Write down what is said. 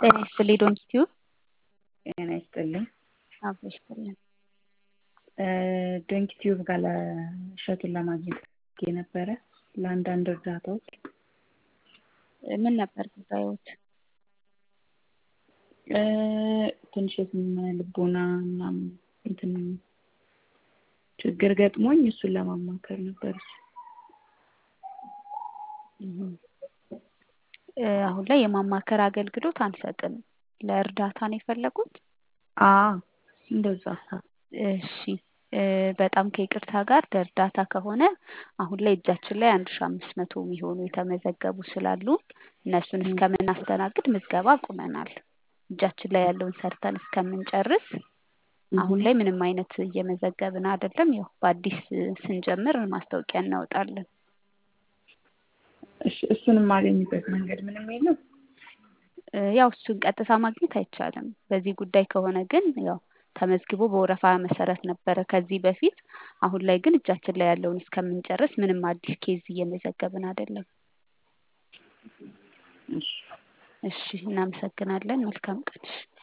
ጤና ይስጥልኝ ዶንኪቲዩ ጤና ይስጥልኝ። አብሮ ይስጥልን። ዶንኪ ቲዩብ ጋር ለእሸቱን ለማግኘት የነበረ ለአንዳንድ እርዳታዎች ምን ነበር ጉዳዮት? ትንሽ የስነ ልቦና ምናምን እንትን ችግር ገጥሞኝ እሱን ለማማከር ነበር። አሁን ላይ የማማከር አገልግሎት አንሰጥም። ለእርዳታ ነው የፈለጉት? አዎ እንደዛ እሺ በጣም ከይቅርታ ጋር ለእርዳታ ከሆነ አሁን ላይ እጃችን ላይ አንድ ሺ አምስት መቶ የሚሆኑ የተመዘገቡ ስላሉ እነሱን እስከምናስተናግድ ምዝገባ አቁመናል። እጃችን ላይ ያለውን ሰርተን እስከምንጨርስ አሁን ላይ ምንም አይነት እየመዘገብን አይደለም። ያው በአዲስ ስንጀምር ማስታወቂያ እናወጣለን። እሺ እሱን የማገኝበት መንገድ ምንም የለም? ያው እሱን ቀጥታ ማግኘት አይቻልም። በዚህ ጉዳይ ከሆነ ግን ያው ተመዝግቦ በወረፋ መሰረት ነበረ ከዚህ በፊት። አሁን ላይ ግን እጃችን ላይ ያለውን እስከምንጨርስ ምንም አዲስ ኬዝ እየመዘገብን አይደለም። እሺ እናመሰግናለን። መልካም ቀን።